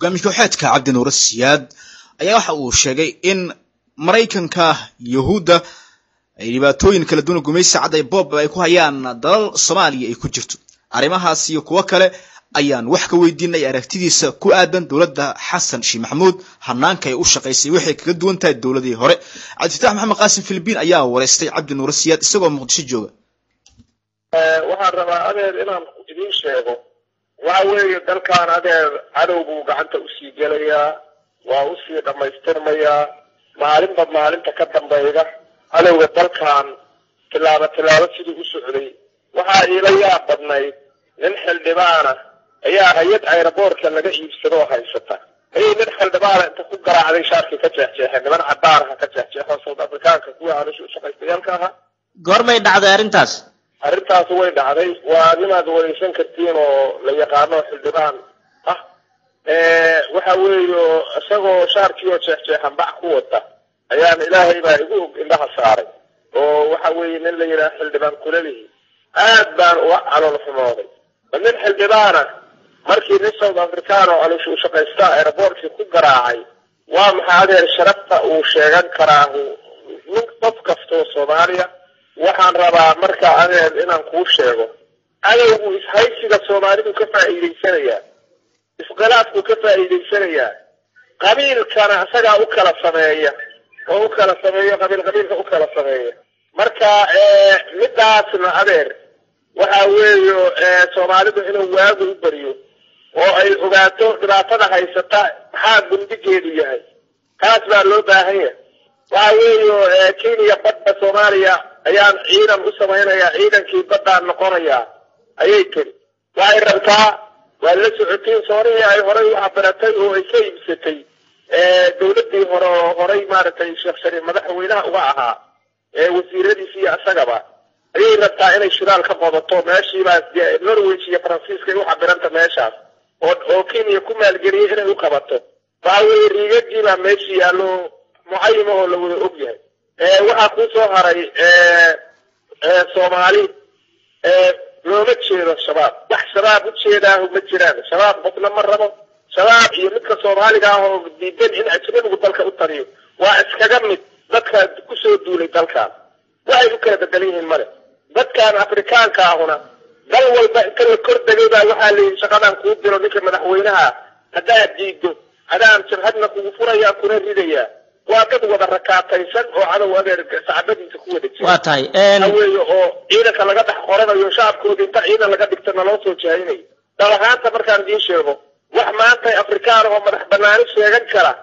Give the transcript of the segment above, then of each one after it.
hogaamiye kooxeedka cabdi nuure siyaad ayaa waxa uu sheegay in maraykanka yahuudda ay dhibaatooyin kala duwan gumaysi cad ay boob ay ku hayaan dalal soomaaliya ay ku jirto arrimahaas iyo kuwo kale ayaan wax ka weydiinay aragtidiisa ku aadan dowladda xasan sheekh maxamuud hanaanka ay u shaqaysay waxay kaga duwan tahay dowladii hore cabdifatax maxamed qaasim filibiin ayaa wareystay cabdi nuure siyaad isagoo muqdisho jooga waxaan rabaa adeer inaan idiin sheego waxa weeye dalkan adeer cadow buu gacanta usii gelayaa waa usii dhammaystirmayaa maalinba maalinta ka dambayda cadowga dalkan tilaabo tilaabo sidii u socday waxaa iila yaab badnayd nin xildhibaana ayaa hay-ad ayraboortka laga iibsado oo haysata ayay nin xildhibaana inta ku garaacday shaarkii ka jeexjeexeen niman cadaanaha ka jeexjeexo south africaanka kuwii aanisha ushaqaystayaalka ahaa goormay dhacday arrintaas arrintaas way dhacday waa nimaad wareysan kartiin oo la yaqaano xildhibaan ah waxa weeyo isagoo shaarkii oo jeexjeexan bac ku wata ayaan ilaahay baa igu og indhaha saaray oo waxa weeye nin la yidhaha xildhibaan kulalihi aad baan uga calool xumooday ma nin xildhibaana markii nin south african oo alisha u shaqaystaa aeroboortkii ku garaacay waa maxaa adeer sharafta uu sheegan karaa nin qof kastoo soomaaliya waxaan rabaa marka adeer inaan kuu sheego cadowgu ishaysiga soomaalidu ka faa'iidaysanayaa isqilaafku ka faa'iidaysanayaa qabiilkana isagaa u kala sameeya oo u kala sameeyo qabiil qabiilka u kala sameeya marka midaasna adeer waxa weeyo soomaalidu inuu waagu u beriyo oo ay ogaato dhibaatada haysata maxaa gundigeedu yahay taas baa loo baahan yahay waxa weeyo kenya badda soomaaliya ayaan ciidan u samaynayaa ciidankii baddaan noqonayaa ayay tiri waxay rabtaa waa la socotiin soonihii ay horay u cabiratay oo ay ka iibsatay dowladii hore oo horay maaragtay sheekh shariif madaxweynaha uga ahaa wasiiradiisi iyo isagaba ayay rabtaa inay shidaal ka qodato meeshiibaa norwich iyo faransiiska ay u cabiranta meeshaas oo oo kenya ku maalgeliyay inay u qabato waxa weeye riigagiibaa meeshii yaallo mucayima oo la wada og yahay waxaa kuu soo haray soomaali looma jeedo shabaab wax shabaab u jeedaahu ma jiraan shabaab qofna ma rabo shabaab iyo midka soomaaliga ah oo diidan in ajnabigu dalka u taliyo waa iskaga mid dadka kusoo duulay dalkan waxay u kala bedelan yihiin male dadkan afrikaanka ahuna dal walba inta la kor degay baa waxaa layidhi shaqadaan kuu diro ninka madaxweynaha haddaad diido adaan jabhadna kugu furayaa kuna ridayaa waa dad wada rakaataysan oo cadow adeer sacbadiisa ku wada jira waa tahay weeye oo ciidanka laga dhex qoranayo shacabkoodi inta ciidan laga dhigta naloo soo jahaynayo dal ahaanta markaan idiin sheego wax maanta afrikaan oo madax banaani sheegan kara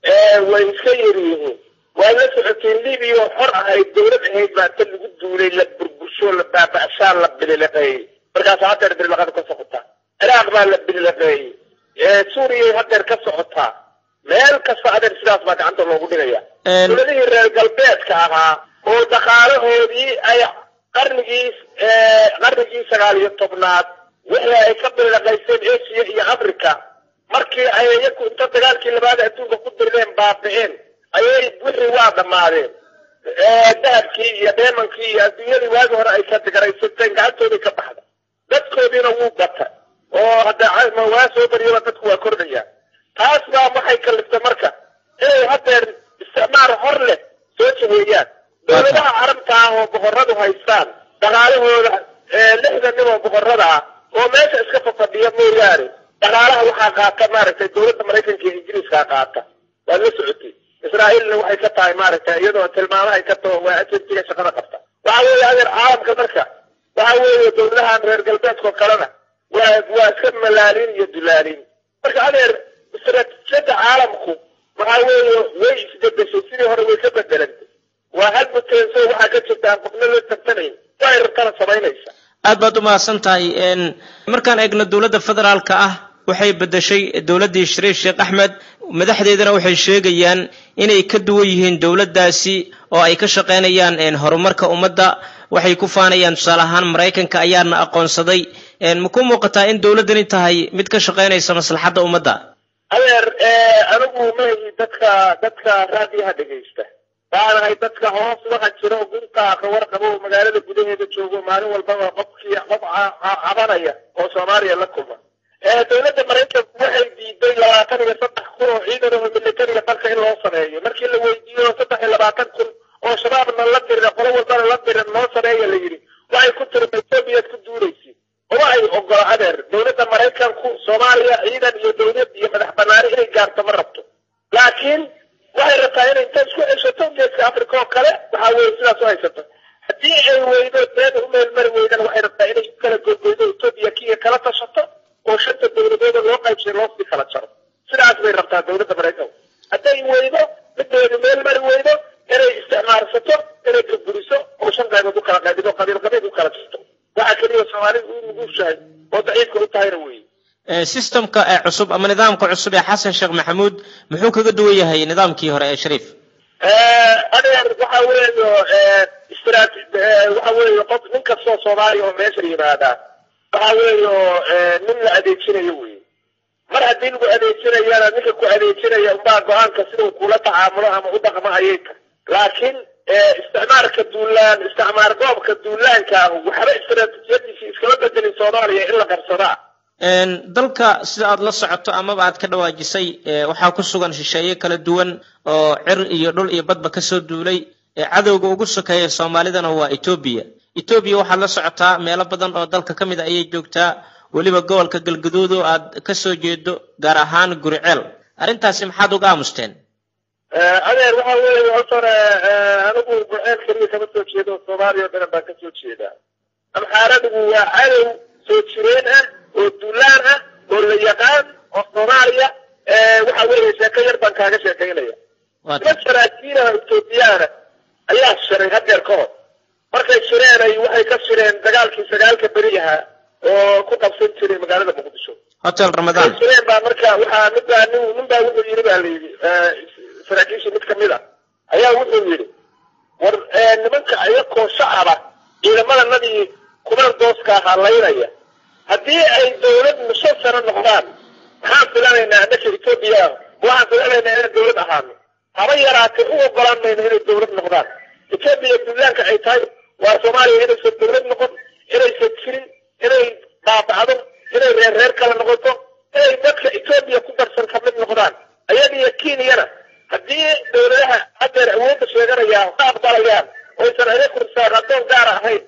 way iska yar yihiin waa la socotiin libiya oo xor ahayd dowlad ahayd baa inta lagu duulay la burbursho la baaba'shaan la bilileqeeyey markaas hadeer bilileqada ka socotaa ciraaq baa la bilileqeeyey suuriyay hadeer ka socotaa meel kasta adeer sidaas baa gacanta loogu dhigaya dowladihii reer galbeedka ahaa oo dhaqaalahoodii ay qarnigii qarnigii sagaal iyo tobnaad wixii ay ka bilileqayseen asia iyo africa markii ay iyaku inta dagaalkii labaad adduunka ku dirireen baabi'een ayay wixii waa dhammaadeen dahabkii iyo dheemankii iyo adduunyadii waagi hore ay ka digaraysateen gacantoodii ka baxda dadkoodiina wuu bata oo hadda waa soo bariyaba dadku waa kordhaya taas baa waxay kaliftay marka inay hadeer isticmaal hor leh soo jaheeyaan dowladaha carabta ah oo boqoradu haystaan dhaqaalahooda lixdan nin oo boqorada ah oo meesha iska fafadhiya mooyaane dhaqaalaha waxaa qaata maaragtay dowladda maraykanka iyo ingiriiskaa qaata waad la socotay israa'iilna waxay ka tahay maaragtay iyadoo tilmaamahay ka taho waa ajentiga shaqada qabta waxa weeye adeer caalamka marka waxa weeye dowladahan reer galbeedkao kalena waa waa iska malaalin iyo dulaalin marka adeer istaraatiijiyadda caalamku waxa weeye way isbedeshay sidii hore way ka bedelantay waa hal muteenso waxaa ka jirta aan qofna loo tartanayn waxay rabtana samaynaysa aad baad u mahadsan tahay markaan eegno dowladda federaalka ah waxay bedeshay dowladdii shariif sheekh axmed madaxdeedana waxay sheegayaan inay ka duwan yihiin dowladdaasi oo ay ka shaqaynayaan horumarka ummadda waxay ku faanayaan tusaale ahaan maraykanka ayaana aqoonsaday ma ku muuqataa in dowladdani tahay mid ka shaqaynaysa maslaxadda ummadda adeer anigu mahi dadka dadka raadiyaha dhegaysta waanahay dadka hoos waxa jiro gunta ka warqabo oo magaalada gudaheeda joogo maalin walbaba qofkii qof cabanaya oo soomaaliya la kulma dowladda maraykanku waxay diiday labaatan iyo saddex kun oo ciidan oo militariga dalka in loo sameeyo markii la weydiiyo saddex iyo labaatan kun oo shabaabna la dirira qolo walbana la dirir noo sameeya la yidhi waxay ku tiri etoobiyaad ku duulaysi uma ay ogola adeer dowladda maraykanku soomaaliya ciidan iyo dowlad iyo madax banaani inay gaarto ma rabto laakiin waxay rabtaa inay inta isku ceshato geeska africa oo kale waxaa weeye sidaas u haysato haddii ay weydo deeda u meelmari weydana waxay rabtaa inay u kala gogoydo etoobiya kiya kala tashato oo shanta dowladooda loo qaybsay loo sii kala jaro sidaas bay rabtaa dowladda maraykanku hadday weydo mideedu meel mari weydo inay isticmaarsato inay burburiso oo shan qaybood u kala qaybido qabiil qabiil u kala jirto waxaa keliya soomaalidu u nugushahay oo daciifka u tahayna weeye systemka ee cusub ama nidaamka cusub ee xasan sheekh maxamuud muxuu kaga duwan yahay nidaamkii hore ee shariif adeer waxa weeyo istrat waxa weeye qof nin kastoo soomaaliya oo meesha yimaadaa waxa weeyo nin la adeejinayo wey mar haddii lagu adeejinayana ninka ku adeejinaya unbaa go-aanka siduu kula tacaamulo ama u dhaqmo ayay tahay laakiin isticmaarka duulaan isticmaar goobka duulaanka ah waxba istaraatiijiyadiisi iskama bedelin soomaaliya in la qabsadaa dalka sida aad la socoto amaba aad ka dhawaajisay waxaa ku sugan shisheeye kala duwan oo cir iyo dhul iyo badba kasoo duulay cadowga ugu sokeeya soomaalidana waa etoobiya etoobiya waxaad la socotaa meelo badan oo dalka ka mid a ayay joogtaa weliba gobolka galgaduud oo aad kasoo jeedo gaar ahaan guriceel arrintaasi maxaad uga aamusteen adeer waxa weeye hortore anigu gurceel keliya kama soo jeedo soomaaliya o dhan baan ka soo jeedaa amxaaradigu waa cadow soo jireen ah oo duulaan ah oo la yaqaan oo soomaaliya waxa weeye sheeko yar baan kaaga sheekaynaya niman saraakiinaha etoobiyaana ayaa shiray hadeer ka hor markay shireenay waxay ka shireen dagaalkii sagaalka beri ahaa oo ku qabsan jiray magaalada muqdisho hotel ramadaan shireen baa marka waxaa mid baa nin nin baa wuxuu yidhi baa la yidhi saraakiishii mid kamid a ayaa wuxuu yidhi war nimanka iyakoo shacaba ciidamadanadii kuman dooska ahaa laynaya haddii ay dawlad mushan sano noqdaan maxaan filanaynaa annaka etoobiya ah waxaan filanaynaa inaan dawlad ahaano haba yaraatee u ogolaan mayno inay dawlad noqdaan etoobiya duulaanka ay tahay waa soomaaliya inaysan dawlad noqon inaysan jirin inay baabacdo inay reer reer kala noqoto inay dadka etoobiya ku darsan ka mid noqdaan ayadiyo kenyana haddii dawladaha hadeer awoodda sheeganayaan ka aqbalayaan oysan ayaku risaaqadoon gaara ahayn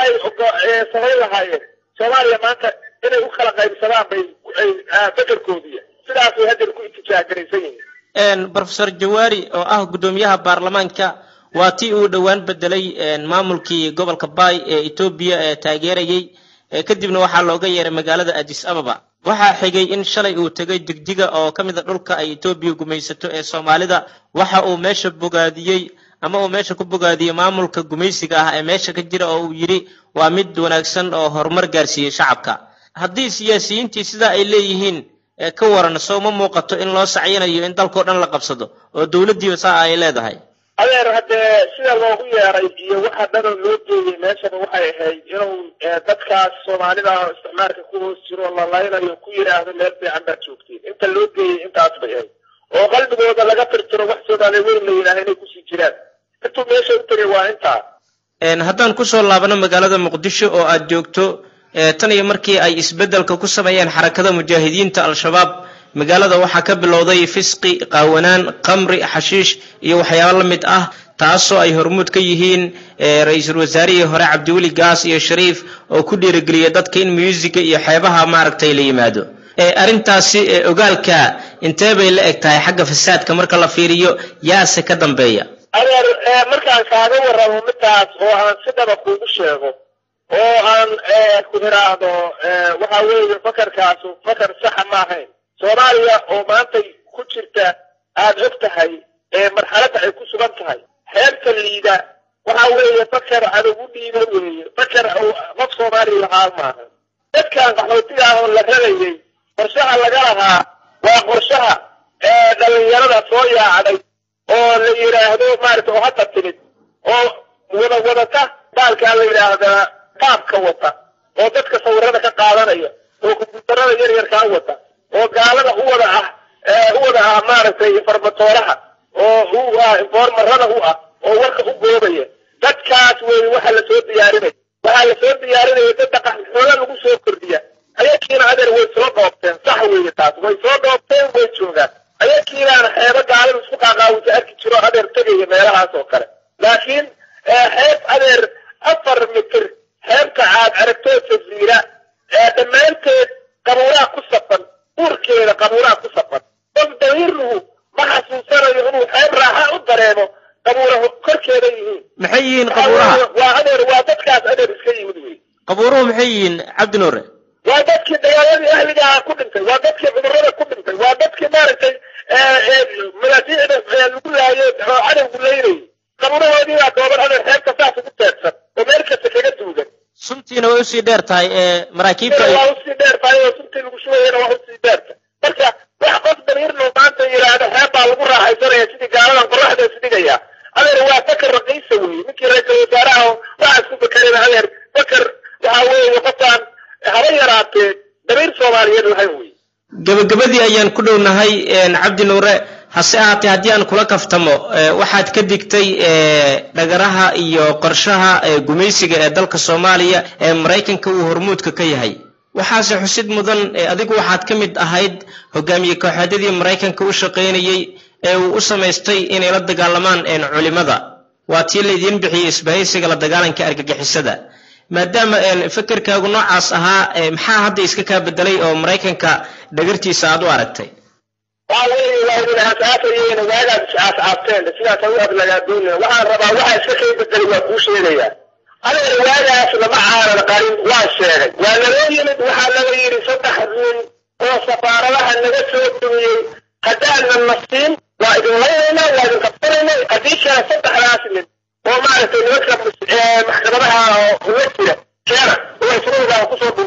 waxay samayn lahaayeen soomaaliya maanta inay u kala qaybsadaan bay bedelkoodiya sidaasay hadeer ku itijaagaraysan yihiin profesor jawaari oo ah guddoomiyaha baarlamaanka waa tii uu dhowaan bedelay maamulkii gobolka bay ee etoobiya ee taageerayay kadibna waxaa looga yeeray magaalada adis ababa waxaa xigay in shalay uu tegay digdiga oo ka mid a dhulka ay etoobiya gumaysato ee soomaalida waxa uu meesha bogaadiyey ama uu meesha ku bogaadiyey maamulka gumaysiga ah ee meesha ka jira oo uu yidhi waa mid wanaagsan oo horumar gaarsiiyey shacabka haddii siyaasiyiintii sidaa ay leeyihiin ka waran soo ma muuqato in loo sacyinayo in dalkao dhan la qabsado oo dowladdiiba saa ay leedahay adeer haddee sida loogu yeeray iyo waxa dhanoo loo geeyey meeshana waxay ahayd inuu dadkaas soomaalida ah oo isticmaalka ku hoos jiro la laynayo ku yidhaahdo meel fiican baad joogtiin inta loo geeyey intaas bay ahayd oo qalbigooda laga tirtiro wax soomaaliya weyn la yidhaaha inay kusii jiraan intuu meesha u tegay waa intaa haddaan kusoo laabano magaalada muqdisho oo aad joogto tan iyo markii ay isbeddelka ku sameeyeen xarakada mujaahidiinta al-shabaab magaalada waxaa ka bilowday fisqi qaawanaan qamri xashiish iyo waxyaabo la mid ah taasoo ay hormuud ka yihiin ra-iisul wasaarihii hore cabdiweli gaas iyo shariif oo ku dhiirigeliya dadka in muusiga iyo xeebaha maaragtay la yimaado arrintaasi ogaalka intee bay la eg tahay xagga fasaadka marka la fiiriyo yaase ka dambeeya adeer markaan kaaga warramo midaas oo aan si dhaba kuugu sheego oo aan ku idhaahdo waxa weeye fakarkaasu fakar saxa ma ahayn soomaaliya oo maantay ku jirta aada og tahay marxaladda ay ku sugan tahay xeebta liida waxa weeye fakar adag u dhiiba weeye fakar qof soomaaliya lahaa maaha dadkan qaxootiga ah oo la radayay qorshaha laga lahaa waa qorshaha dhalinyarada soo yaacday oo la yidhaahdo maarata oo hadda timid oo wada wadata baalkaa la yidhaahdaa qaabka wata oo dadka sawirada ka qaadanaya oo kombyuutarada yar yarkaa wata oo gaalada u wada ah u wada ah maaragtay informatooraha oo u ah informarada u ah oo warka u goobaya dadkaas weeye waxa la soo diyaarinaya waxaa la soo diyaarinaya dad dhaqan xoola lagu soo kordhiya ayakiina adeer way soo dhoobteen weeye taas way soo dhoobteen way joogaan ayakiibaana xeebo gaalada isku qaaqaawisa arki jiro adeer tegaya meelahaas oo kale laakiin xeeb adeer afar mitir xeebta caad aragtoo jaziira dhammaanteed qabuuraha ku safan uurkeeda qabuuraha ku safan qof dahiirluhu ma xasuusanayo inuu xeeb raaxa u dareemo qabuura korkeeda yihiin maxay yihiin qabuuraha waa adeer waa dadkaas adeer iska yimid wey qabuuruhu maxay yihiin cabdi nuure waa dadkii dagaaladii ahligaa ku dhintay waa dadkii cudurrada ku dhintay waa dadkii maaragtay malaasiicda lagu laayay oo cadowgu laynayay qabuurahoodii baa dooban adeer xeebta saas ugu teedsan oo meel kasta kaga duugan suntiina way usii dheer tahay ee maraakiibta waa usii dheer tahay oo suntii lagu shubayana waa usii dheerta marka wax qof damiirno maanta yidhaahdo xeeb baa lagu raaxaysanaya sidii gaaladan qoraxda isdhigaya adeer waa fakar raqiisa weeye ninkii ra-iisul wasaaraha waxaa isku fakarina adeer fakar waxa weeye qofkaan haba yaraatee damiir soomaaliyeed lahayn weeye gabagabadii ayaan ku dhownahay cabdi nuure hase ahaatee haddii aan kula kaftamo waxaad ka digtay dhagaraha iyo qorshaha gumaysiga ee dalka soomaaliya ee maraykanka uu hormuudka ka yahay waxaase xusid mudan adigu waxaad ka mid ahayd hogaamiye kooxeedyadii maraykanka u shaqaynayey ee uu u samaystay inay la dagaalamaan culimada waa tii laydiin bixiyey isbahaysiga la dagaalanka argagixisada maadaama fekerkaagu noocaas ahaa maxaa hadda iska kaa bedelay oo maraykanka dhagartiisa aad u aragtay waxa weeye waa idin aasaasayeen waagaad is aasaasteen sidaas u adlagaadoonina waxaan rabaa waxa iska kay bedelay waa kuu sheegayaa adeer waagaas lama caaran qarin waa sheegay waa naloo yimid waxaa laga yidhi saddex nin oo safaaradaha naga soo dumiyey haddaanan nasiin waa idin